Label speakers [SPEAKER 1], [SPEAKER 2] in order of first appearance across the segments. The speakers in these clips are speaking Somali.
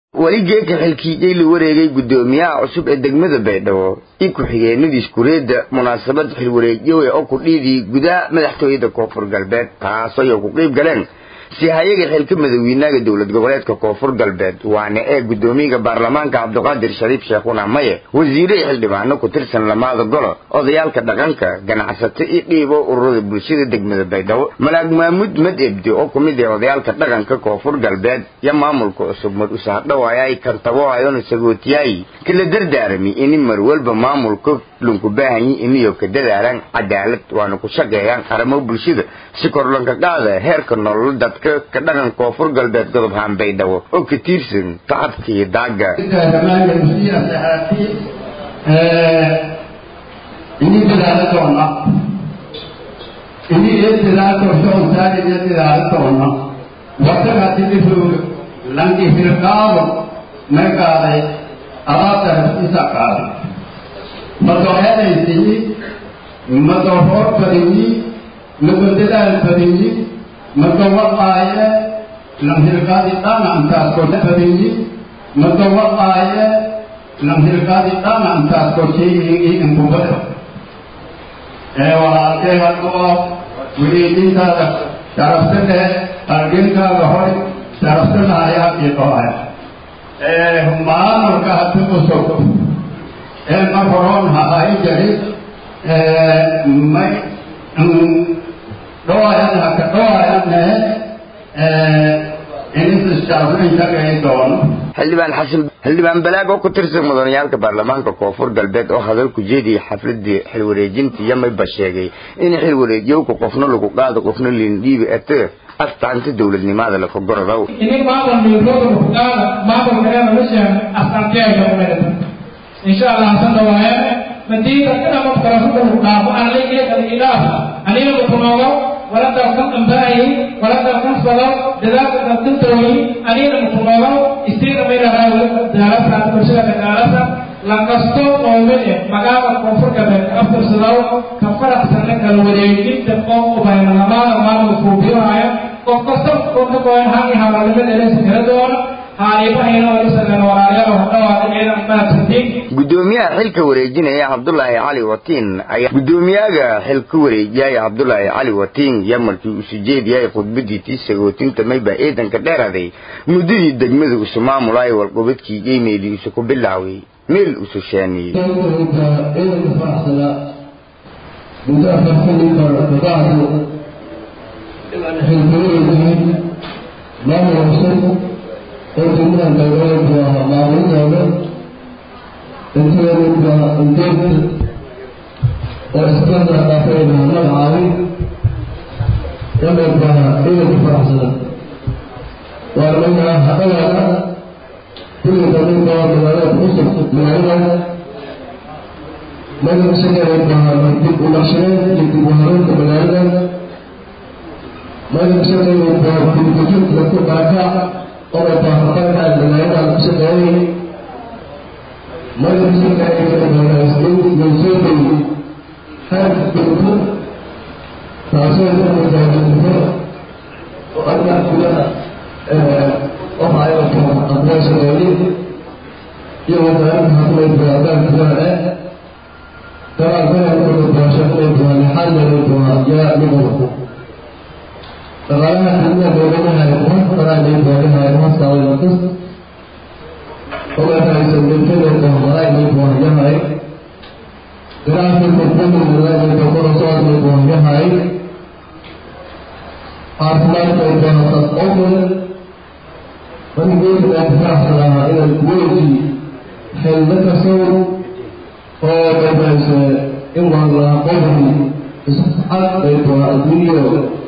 [SPEAKER 1] weli geeka xilkiijay la wareegay guddoomiyaha cusub ee degmada baydhabo i ku-xigeenadiis kureedda munaasabad xilwareegyo oo ku dhiidii gudaha madaxtooyada koonfur galbeed taasoo ay ku qiib galeen si hayaga xilka madawiinaga dowlad goboleedka koonfur galbeed waana ee guddoomiyaga baarlamaanka cabdiqaadir shariif sheekhuna maye wasiiray xildhibaano ku tirsan lamaada golo odayaalka dhaqanka ganacsato iyo dhiibo ururada bulshada degmada baydhabo malaag maamuud mad ebdi oo kumid ah odayaalka dhaqanka koonfur galbeed iyo maamulka cusub mar usahadhawaaya ay kantabohayona sagootiyaay kala dardaarami ini mar walba maamulka lunku baahanyi iniyo ka dadaalaan cadaalad waana ku shaqeeyaan qaramo bulshada si korlanka qaada heerka nolol dadka ka dhaqan koonfur galbeed godob haan baydhabo oo ka tiirsan tacabka iyo daaga
[SPEAKER 2] ini dadaalo doona ini iyo dadaalo soontaani iyo dadaalo doona wadaga tidifu langi hirqaado may qaaday alaabta isa qaaday madoheedaysini madohoor badinyi madodadaal badinyi madowaqaaye lanhirqaadi dhana intaas kode badinyi madowaqaaye lanhirqaadi dhana intaas kosheyii inkubada ee walaalkee hadoo weliidintaada sharafsade argenkaaga hoy sharafsanahayaa iqoaya ee maamulka hadi usog ee mar horoon hahay jari may dhooyan haka dhooyanne inisisharafinaysagay doono
[SPEAKER 1] xildhibaan xasan xildhibaan balaag oo ku tirsan mudanayaalka baarlamaanka koonfur galbeed oo hadal ku jeediyay xafladii xilwareejinta yamayba sheegay in xilwareejyowka qofna lagu qaado qofna liindhiibi ate astaanta dowladnimada la kogorodow
[SPEAKER 3] ini maamul milkooda kuqaada maamulkaena lasheeg astaanteega umeeda insha allah sanda waaye madiida kana mafkarasuka kuqaamo anligeekal ilaah anina mukunoogo walada kan ambaayi walada kan fado dadaalka dadintooyi anina mukunoogo istiina mayrahaa daalasa bulshada dagaalasa lankasto oomine magaala koonfur galbeed ka aftirsadaw ka faraxsana kala wareejinta oo ubaynalamaada maamul fuubiyohaya qof kasta qofka koen hangi hawaalnimadeelesa kala doona
[SPEAKER 1] guddoomiyaha xilka wareejinaya cabdulaahi cali watiin ayaa guddoomiyaga xilka wareejiyaya cabdulaahi cali watiin yaa markii uu sujeediyay khudbadii tii sagootinta mayba ciidanka dheeraday muddadii degmada usu maamulay walqobadkii geymeedii isu ku bilaaway meel usu shaaniyey
[SPEAKER 4] oo degmada dowladeedu waa maamulidooda intooda inteedta oo isbada dhaafayna magacaabay yamayba ciidanka faraxsada waa nimanka hadhagaana kulliga ninka magaalada kusug magaalada magaca shaqeynayba dib u naqshadeed iyo dib u habeynta magaalada magaca shaqeynayba dib gujinta ku baaka oday baafatanka magaalada ku shaqeeyay magaca shaqeynaysoobay xeerka dowlad taasoo ka mujaajidnimo oo arka gudaha waxa ay aqbaa shaqeeyay iyo wasaaradda hadlay baadaan gudaha eh daraadana baashaqay doona xalay doona yaa nigu dhaqaalaha degmada dowladaha ee kuma faraanay doonaha ee kuma saawaynaqis ogaataysan milkadeeda horaanay doonyahay ganacsiga degmada dokoro socodnay doonyahay caafimaadka ay doonata omen manigeeda aan faraxsanaha inaan weji xillo kasow oo dhamayse in waa la qofki isxaq bay doona adduunyo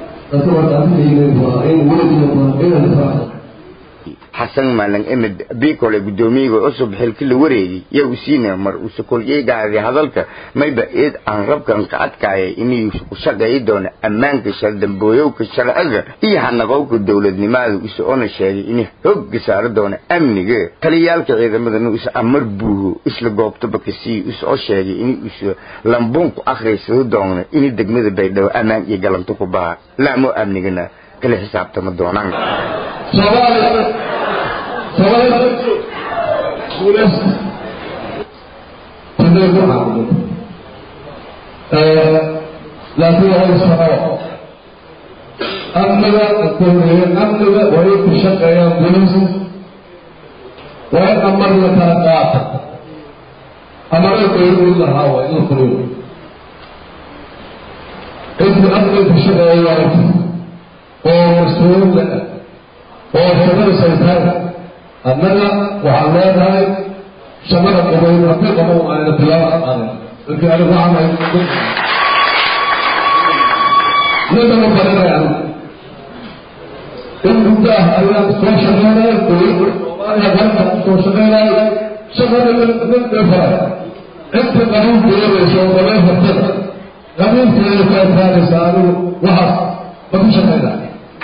[SPEAKER 1] xasan maalan emed bikole guddoomiyaga cusub xilki la wareegay yaa u siina mar uuse kolyeegaaday hadalka mayba eed aan rabkan ka adkaaya inuu ku shaqeeyi doono ammaanka shaldambooyowka sharciga iyo hanaqowka dowladnimada use ona sheegay inuu hogga saari doono amniga taliyaalka ciidamadana use amar buuho isla goobtaba kasii use oo sheegay in use lambuunku akhriysado doono in degmada baydhabo ammaan iyo galanto ku baha laamo amnigana kala xisaabtama doonaan
[SPEAKER 4] sabab guulays tunay ku caabudo laakiin waa isfaqo amniga kuhoreeye amniga waa in ku shaqeeyaan gulis waa in amar la kala qaata amara dowlad lahaa waa in la fuliyo intii amniga ku shaqeeya oo mas-uulda oo shaqada saytaan annaga waxaan leenahay shaqada qabayn haddii qaban ayna bilaaba qaadan markii anigu camal nadama baranayaan in muddaah ayaan soo shaqeynaya dowladda soomaaliya dalka soo shaqeynaya shaqada nin dhefara inta qabiil doonaysa oo qabay hortada qabiilkeeda ka adkaanaysa anigu waxaas ma ku shaqeynaya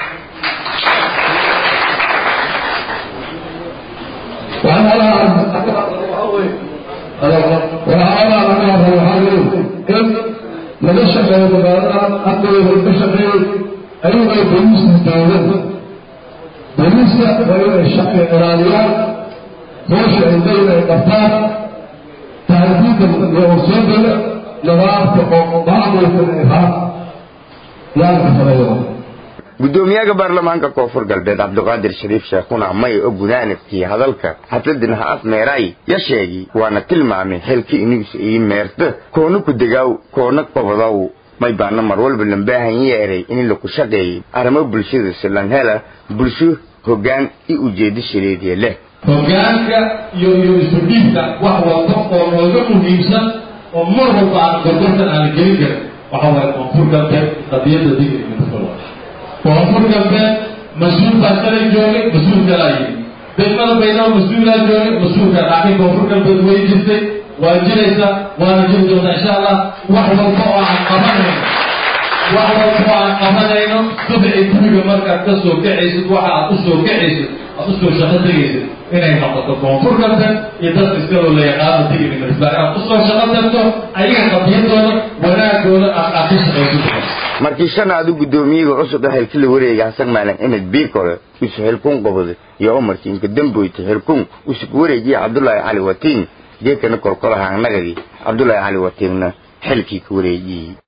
[SPEAKER 4] laga shaqeeyo magaalada aqdooda ka shaqeeyo ayagoo boliiska dowladda boliiska waa inay shaqi ilaaliyaan hoosha ay leeyihin ay qabtaan taariikhda iyo usuudada nidaamka oo maamulka ay haa yaanka sameeyo
[SPEAKER 1] gudoomiyaha baarlamaanka koonfur galbeed cabdiqaadir shariif sheekhuna may oo gudaanadkii hadalka xafladin ha-af meeraay ya sheegi waana tilmaamay xilka inuusa ii meerta koona ku degaaw koona qobodow may baana mar walba lambaahan yeeray in laku shaqeeyey arrimo bulshada silan hela bulsho hoggaan i ujeedo shileediya leh
[SPEAKER 5] hoggaanka iyo iyo isu dhiibka wax walba oo nooga muhiimsan oo mar walba aan gorgortan aan gelin karin waxa waaye koonfur galbeed qadiyadda digri koonfur galbeed mas-uul baa shalay joogay mas-uul kalaa yimi degmada baydhabo mas-uulaa joogay mas-uulka laakiin koonfur galbeed way jirtay waa jiraysa waana jiri doontaa insha allah wax walba oo aan qabanayno wax walba oo aan qabanayno subci guriga markaad ka soo kacaysid waxa aad usoo kacaysid aad usoo shaqo tegaysid inay noqoto koonfur galbeed iyo dadka iskaloo la yaqaano digri marisbaa inaad usoo shaqo tagto ayaga qadiyadooda wanaagooda aad aad ka shaqaysid
[SPEAKER 1] markii shanaadu guddoomiyaga cusub ee xilka la wareega hasan maalin imid biikole usu xilkun qobode iyo umarkii inka damboyta xilkun usug wareegiya cabdulaahi cali watiin geekana kolkolahaan nagadii cabdulaahi cali watiinna xilkii ka wareejiyey